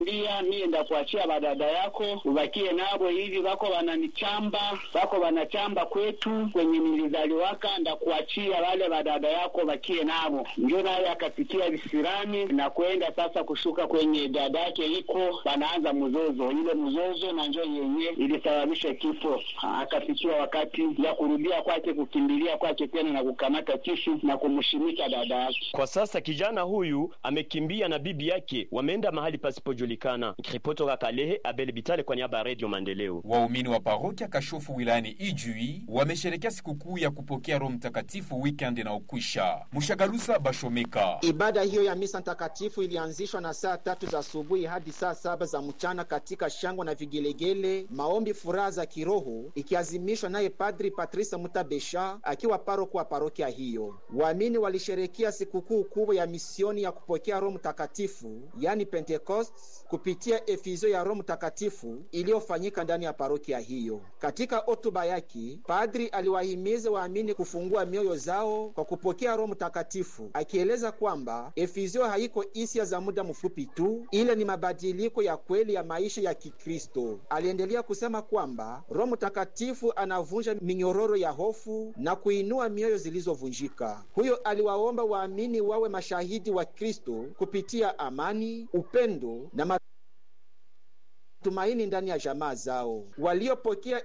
Ndia mie ndakuachia badada yako ubakie nabo hivi, wako wananichamba, wako wanachamba kwetu kwenye nilizaliwaka, ndakuachia wale badada yako bakie nabo. Ndio naye akapitia visirani na kwenda sasa kushuka kwenye dada yake iko, wanaanza mzozo. Ile mzozo na njo yenye ilisababisha kifo. Akafikia wakati ya kurudia kwake, kukimbilia kwake tena na kukamata kisu na kumshimika dada yake. Kwa sasa kijana huyu amekimbia na bibi yake, wameenda mahali pasipojulikana. Nikiripoti toka Kalehe, Abel Bitale kwa niaba ya Radio Maendeleo. Waumini wa parokia Kashofu wilayani Ijui wamesherekea sikukuu ya kupokea Roho Mtakatifu weekend inaokwisha. Mushagalusa Bashomeka. Ibada hiyo ya misa takatifu ilianzishwa na saa tatu za asubuhi hadi saa saba za mchana katika shangwe na vigelegele, maombi, furaha za kiroho, ikiazimishwa naye Padri Patrice Mutabesha akiwa paroko wa parokia hiyo. Waamini walisherekea sikukuu kubwa ya misioni ya kupokea Roho Mtakatifu, yani Pentecost, kupitia efizio ya Roho Mtakatifu iliyofanyika ndani ya parokia hiyo. Katika hotuba yake, padri aliwahimiza waamini kufungua mioyo zao kwa kupokea Roho Mtakatifu, akieleza kwamba efizio haiko hisia za muda mfupi tu, ile ni mabadiliko ya kweli ya maisha ya Kikristo. Aliendelea kusema kwamba Roho Mtakatifu anavunja minyororo ya hofu na kuinua mioyo zilizovunjika. Huyo aliwaomba waamini wawe mashahidi wa Kristo kupitia amani, upendo na tumaini ndani ya jamaa zao. Waliopokea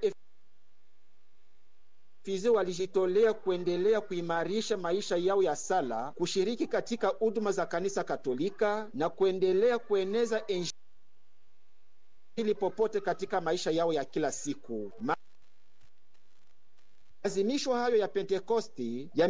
efizio walijitolea kuendelea kuimarisha maisha yao ya sala, kushiriki katika huduma za kanisa Katolika na kuendelea kueneza Injili popote katika maisha yao ya kila siku. Maazimisho hayo ya Pentekosti ya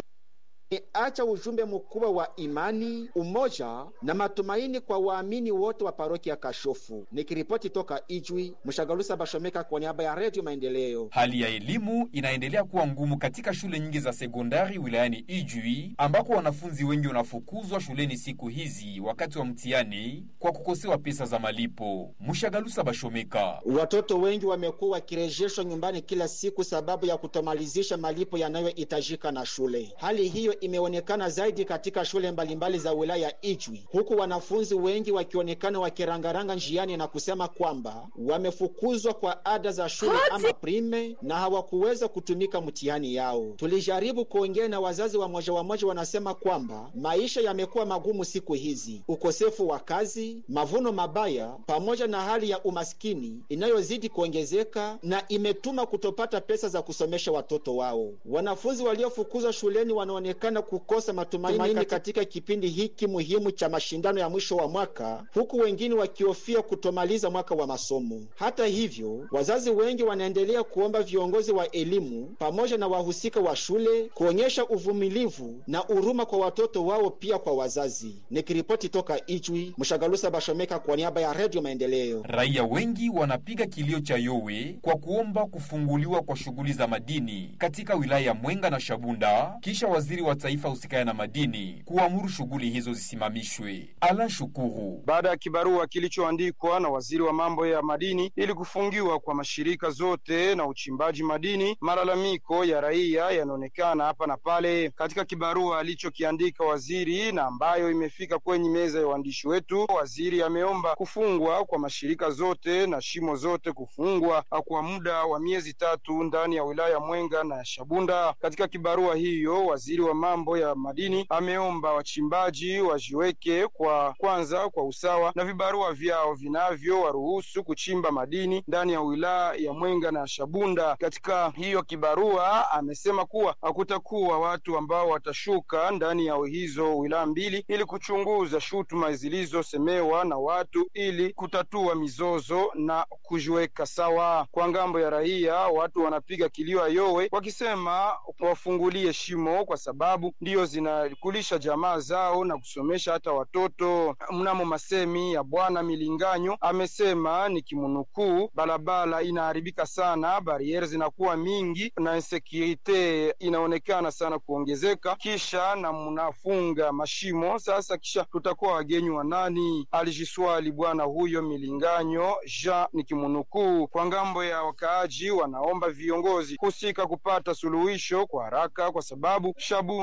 acha ujumbe mkubwa wa imani, umoja na matumaini kwa waamini wote wa parokia ya Kashofu. Nikiripoti toka Ijwi, Mshagalusa Bashomeka kwa niaba ya Redio Maendeleo. Hali ya elimu inaendelea kuwa ngumu katika shule nyingi za sekondari wilayani Ijwi, ambako wanafunzi wengi wanafukuzwa shuleni siku hizi wakati wa mtihani kwa kukosewa pesa za malipo. Mshagalusa Bashomeka: watoto wengi wamekuwa wakirejeshwa nyumbani kila siku sababu ya kutomalizisha malipo yanayohitajika na shule. Hali hiyo imeonekana zaidi katika shule mbalimbali za wilaya ya Ijwi, huku wanafunzi wengi wakionekana wakirangaranga njiani na kusema kwamba wamefukuzwa kwa ada za shule ama prime na hawakuweza kutumika mtihani yao. Tulijaribu kuongea na wazazi wa moja wa moja, wanasema kwamba maisha yamekuwa magumu siku hizi, ukosefu wa kazi, mavuno mabaya, pamoja na hali ya umaskini inayozidi kuongezeka na imetuma kutopata pesa za kusomesha watoto wao. Wanafunzi waliofukuzwa shuleni wanaonekana na kukosa matumaini katika kipindi hiki muhimu cha mashindano ya mwisho wa mwaka, huku wengine wakihofia kutomaliza mwaka wa masomo. Hata hivyo, wazazi wengi wanaendelea kuomba viongozi wa elimu pamoja na wahusika wa shule kuonyesha uvumilivu na huruma kwa watoto wao, pia kwa wazazi. Nikiripoti toka Ijwi, Mshagalusa Bashomeka kwa niaba ya Redio Maendeleo. Raia wengi wanapiga kilio cha yowe kwa kuomba kufunguliwa kwa shughuli za madini katika wilaya ya Mwenga na Shabunda kisha waziri wa taifa husikaya na madini kuamuru shughuli hizo zisimamishwe. Alan Shukuru, baada ya kibarua kilichoandikwa na waziri wa mambo ya madini ili kufungiwa kwa mashirika zote na uchimbaji madini, malalamiko ya raia yanaonekana hapa na pale. Katika kibarua alichokiandika waziri na ambayo imefika kwenye meza ya waandishi wetu, waziri ameomba kufungwa kwa mashirika zote na shimo zote kufungwa kwa muda wa miezi tatu ndani ya wilaya Mwenga na Shabunda. Katika kibarua hiyo waziri wa mambo ya madini ameomba wachimbaji wajiweke kwa kwanza kwa usawa na vibarua vyao vinavyo waruhusu kuchimba madini ndani ya wilaya ya Mwenga na Shabunda. Katika hiyo kibarua amesema kuwa hakutakuwa watu ambao watashuka ndani ya hizo wilaya mbili ili kuchunguza shutuma zilizosemewa na watu ili kutatua mizozo na kujiweka sawa. Kwa ngambo ya raia, watu wanapiga kilio ayowe wakisema wafungulie shimo kwa sababu ndiyo zinakulisha jamaa zao na kusomesha hata watoto. Mnamo masemi ya bwana Milinganyo amesema ni kimunukuu, barabara inaharibika sana, bariere zinakuwa mingi na insekurite inaonekana sana kuongezeka, kisha na mnafunga mashimo sasa, kisha tutakuwa wagenyi wa nani? Alijiswali bwana huyo Milinganyo Jean ni kimunukuu. Kwa ngambo ya wakaaji, wanaomba viongozi husika kupata suluhisho kwa haraka kwa sababu Shabunda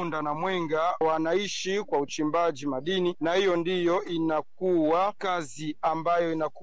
Shabunda na Mwenga wanaishi kwa uchimbaji madini, na hiyo ndiyo inakuwa kazi ambayo inakuwa